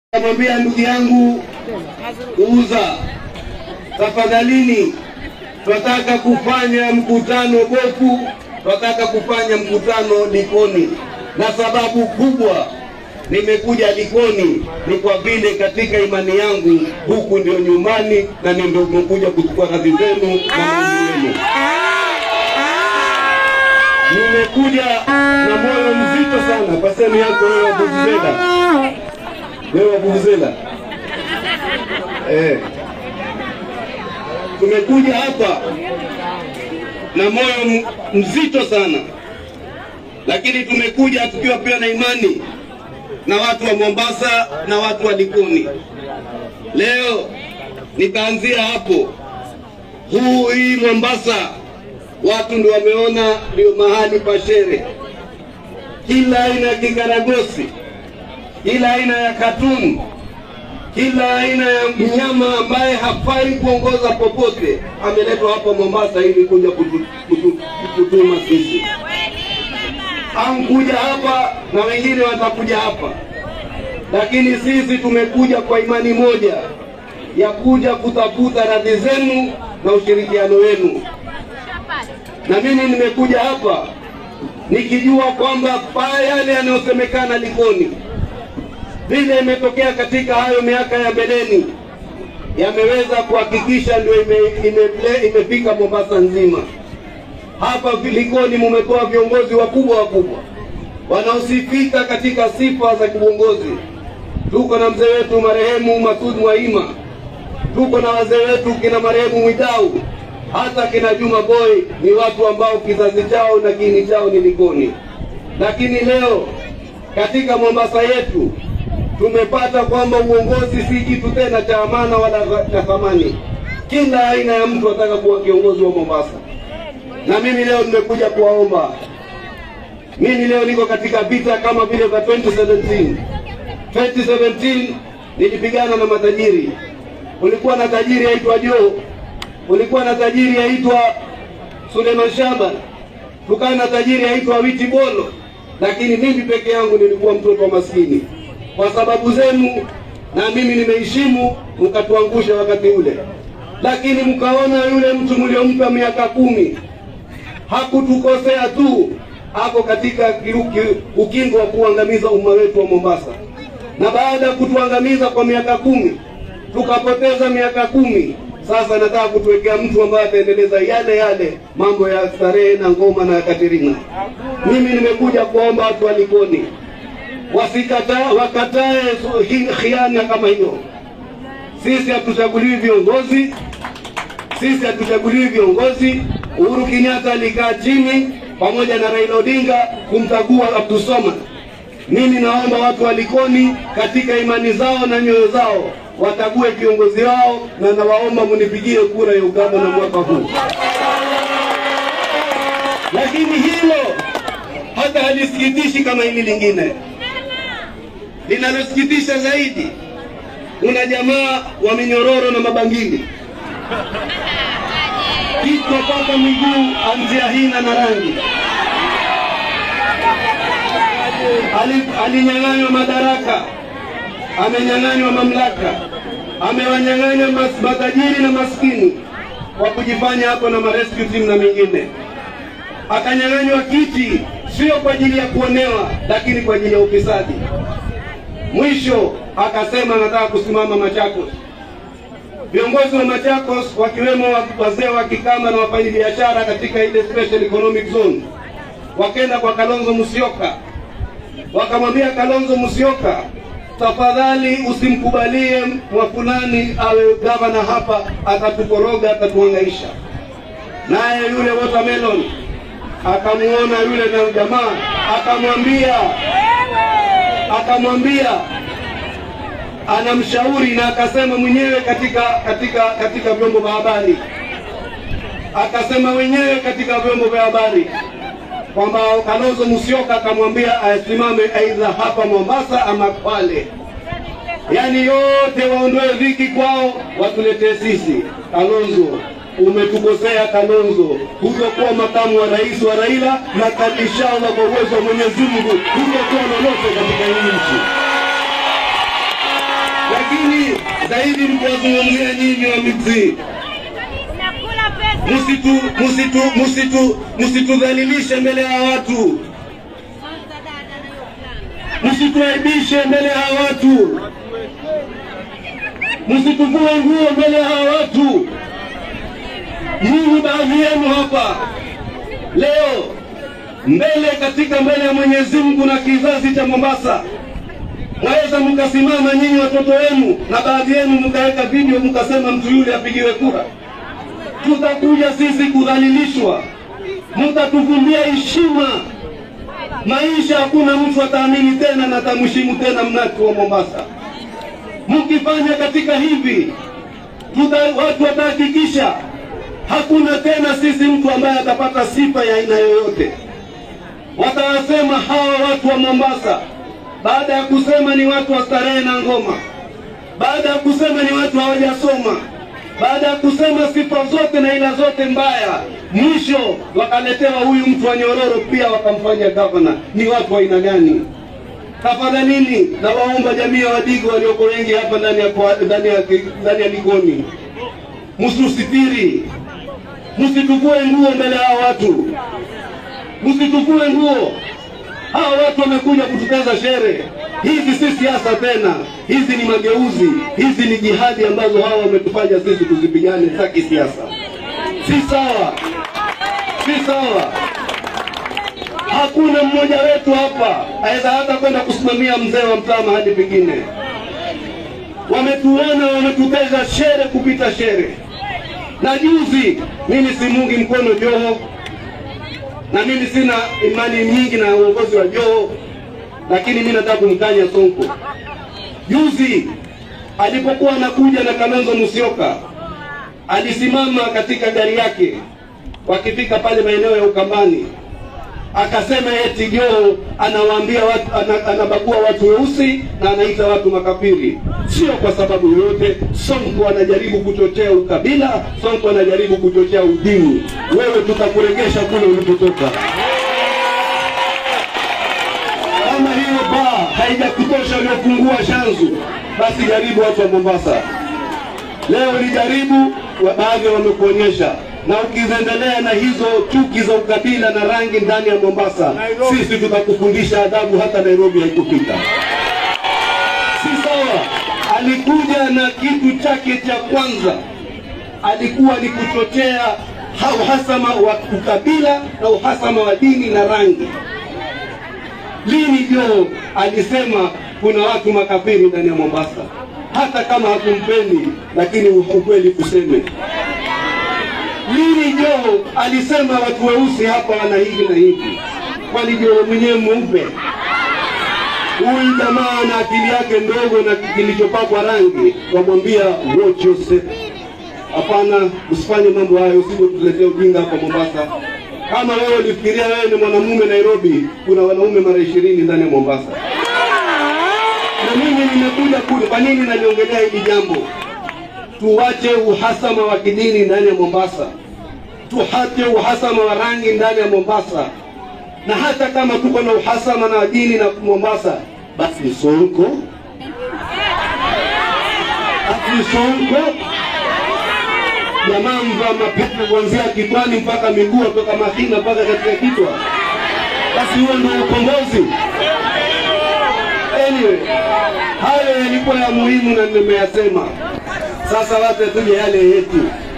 Namwambia ndugu yangu Uza, tafadhalini, tunataka kufanya mkutano Boku, tunataka kufanya mkutano Likoni, na sababu kubwa nimekuja Likoni ni kwa vile katika imani yangu huku ndio nyumbani, na ndio nimekuja kuchukua radhi zenu na maombi yenu. Nimekuja na moyo mzito sana kwa sehemu yako wewe Vuvuzela, wewe Vuvuzela. Eh, tumekuja hapa na moyo m- mzito sana, lakini tumekuja tukiwa pia na imani na watu wa Mombasa na watu wa Likoni. Leo nitaanzia hapo. Huu hii Mombasa watu ndio wameona ndio mahali pa shere, kila aina ya kikaragosi, kila aina ya katuni, kila aina ya mnyama ambaye hafai kuongoza popote ameletwa hapa Mombasa ili kuja kutu- kutu- kututuma sisi. Hamkuja hapa na wengine watakuja hapa, lakini sisi tumekuja kwa imani moja ya kuja kutafuta radhi zenu na ushirikiano wenu na mimi nimekuja hapa nikijua kwamba paa yale yanayosemekana Likoni vile imetokea katika hayo miaka ya mbeleni yameweza kuhakikisha ndio ime, ime, imefika Mombasa nzima. Hapa Likoni mumetoa viongozi wakubwa wakubwa wanaosifika katika sifa za kiuongozi. Tuko na mzee wetu marehemu Masud Mwaima, tuko na wazee wetu kina marehemu Mwidau, hata kina Juma Boy ni watu ambao kizazi chao na kiini chao ni Likoni. Lakini leo katika Mombasa yetu tumepata kwamba uongozi si kitu tena cha amana wala cha thamani. Kila aina ya mtu ataka kuwa kiongozi wa Mombasa, na mimi leo nimekuja kuwaomba. Mimi leo niko katika vita kama vile vya 2017 2017 nilipigana na matajiri. Kulikuwa na tajiri aitwa Joe, kulikuwa na tajiri aitwa Suleiman Shaban, tukawa na tajiri aitwa Witi Bolo, lakini mimi peke yangu nilikuwa mtoto wa maskini. Kwa sababu zenu na mimi nimeheshimu, mkatuangusha wakati ule, lakini mkaona yule mtu mliompa miaka kumi hakutukosea tu, ako katika kiruki, ukingo wa kuangamiza umma wetu wa Mombasa. Na baada ya kutuangamiza kwa miaka kumi, tukapoteza miaka kumi, sasa nataka kutuwekea mtu ambaye ataendeleza yale yale mambo ya starehe na ngoma na Katerina. Mimi nimekuja kuomba watu wa Likoni wasikata, wakatae su- hi- khiana kama hiyo. Sisi hatuchaguliwi viongozi, sisi hatuchaguliwi viongozi. Uhuru Kenyatta alikaa chini pamoja na Raila Odinga kumchagua Abdulswamad. Mimi naomba watu wa Likoni katika imani zao na nyoyo zao watague viongozi wao, na nawaomba munipigie kura ya ugavana mwaka huu. Lakini hilo hata halisikitishi kama hili lingine. Linalosikitisha zaidi, kuna jamaa wa minyororo na mabangili kichwa mpaka miguu, anzia hina na rangi. Ali- Alinyang'anywa madaraka, amenyang'anywa mamlaka, amewanyang'anya mas- matajiri na maskini kwa kujifanya hapo na marescue team na mengine. Akanyang'anywa kiti, sio kwa ajili ya kuonewa, lakini kwa ajili ya ufisadi. Mwisho akasema anataka kusimama Machakos. Viongozi wa Machakos wakiwemo wa- wazee wa Kikamba na wafanyabiashara katika ile special economic zone wakenda kwa Kalonzo Musyoka, wakamwambia Kalonzo Musyoka, tafadhali usimkubalie mwa fulani awe gavana hapa, atatukoroga, atatuhangaisha. Naye yule watermelon akamuona yule na jamaa, akamwambia akamwambia anamshauri na akasema mwenyewe katika katika katika vyombo vya habari, akasema mwenyewe katika vyombo vya habari kwamba Kalonzo Musyoka akamwambia asimame aidha hapa Mombasa ama Kwale, yaani yote waondoe dhiki kwao, watuletee sisi. Kalonzo, umetukosea Kalonzo, hutokuwa makamu wa rais wa Raila na kad- inshallah kwa uwezo wa Mwenyezi Mungu hutokuwa lolote katika hii nchi. zaidi mkiwazungumzia nyinyi wa Migzi, Unakula pesa. msitu msitu msitu msitudhalilishe mbele ya watu, Kwanza dada na hiyo plan. msituaibishe mbele ya watu, msituvue nguo mbele ya watu. Nyinyi baadhi yenu hapa leo mbele katika mbele ya Mwenyezi Mungu na kizazi cha Mombasa, mwaweza mkasimama nyinyi watoto wenu na baadhi yenu mkaweka video mkasema mtu yule apigiwe kura. Tutakuja sisi kudhalilishwa, mtatuvumbia heshima maisha. Hakuna mtu ataamini tena na atamheshimu tena mnati wa Mombasa. Mkifanya katika hivi tuta, watu watahakikisha hakuna tena sisi mtu ambaye atapata sifa ya aina yoyote. Watawasema hawa watu wa Mombasa, baada ya kusema ni watu wa starehe na ngoma, baada ya kusema ni watu hawajasoma, baada ya kusema sifa zote na ila zote mbaya, mwisho wakaletewa huyu mtu wa Nyororo pia wakamfanya gavana. Ni watu wa aina gani? Tafadhalini na waomba jamii ya Wadigo walioko wengi hapa ndani ya kwa- ndani ya ndani ya Likoni, msusitiri, msituvue nguo mbele ya hawa watu, msituvue nguo. Hawa watu wamekuja kututeza shere. Hizi si siasa tena, hizi ni mageuzi, hizi ni jihadi ambazo hawa wametufanya sisi tuzipigane za kisiasa. Si sawa, si sawa. Hakuna mmoja wetu hapa aweza hata kwenda kusimamia mzee wa mtaa mahali pengine. Wametuona, wametuteza shere kupita shere. Na juzi mimi simungi mkono Joho, na mimi sina imani nyingi na uongozi wa Joho, lakini mimi nataka kumkanya Sonko. Juzi alipokuwa anakuja na Kalonzo Musyoka, alisimama katika gari yake wakifika pale maeneo ya Ukambani, akasema eti Joho anawaambia watu, ana, anabagua watu weusi na anaita watu makafiri. Sio kwa sababu yoyote. Sonko anajaribu kuchochea ukabila, Sonko anajaribu kuchochea udini. Wewe tutakuregesha kule ulipotoka. Kama hiyo baa haijakutosha uliofungua Shanzu, basi jaribu watu wa Mombasa. Leo ulijaribu, wa- baadhi wamekuonyesha, na ukiendelea na hizo chuki za ukabila na rangi ndani ya Mombasa, sisi tutakufundisha adabu, hata Nairobi haikupita. Si sawa. Alikuja na kitu chake cha kwanza, alikuwa ni kuchochea ha- uhasama wa ukabila na uhasama wa dini na rangi. Lini Joho alisema kuna watu makafiri ndani ya Mombasa? Hata kama hakumpendi, lakini ukweli kuseme. Lini Joho alisema watu weusi hapa wana hivi na hivi? Kwani Joho mwenyewe mweupe? Huyu jamaa na akili yake ndogo na kilichopakwa rangi, wamwambia watch yourself. Hapana, usifanye mambo hayo, usije tuletee ujinga hapa Mombasa. Kama wewe ulifikiria wewe ni mwanamume Nairobi, kuna wanaume mara ishirini ndani ya Mombasa. Na mimi nimekuja kule, kwa nini naliongelea hili jambo? Tuwache uhasama wa kidini ndani ya Mombasa, tuache uhasama wa rangi ndani ya Mombasa, na hata kama tuko na uhasama na dini na Mombasa, basi Sonko, basi Sonko jamaa mvaa mapepe kuanzia kichwani mpaka miguu, toka mahina mpaka katika kichwa. Basi huo ndio ukombozi. Anyway, hayo yalikuwa ya muhimu na nimeyasema. Sasa wacha tuje yale yetu.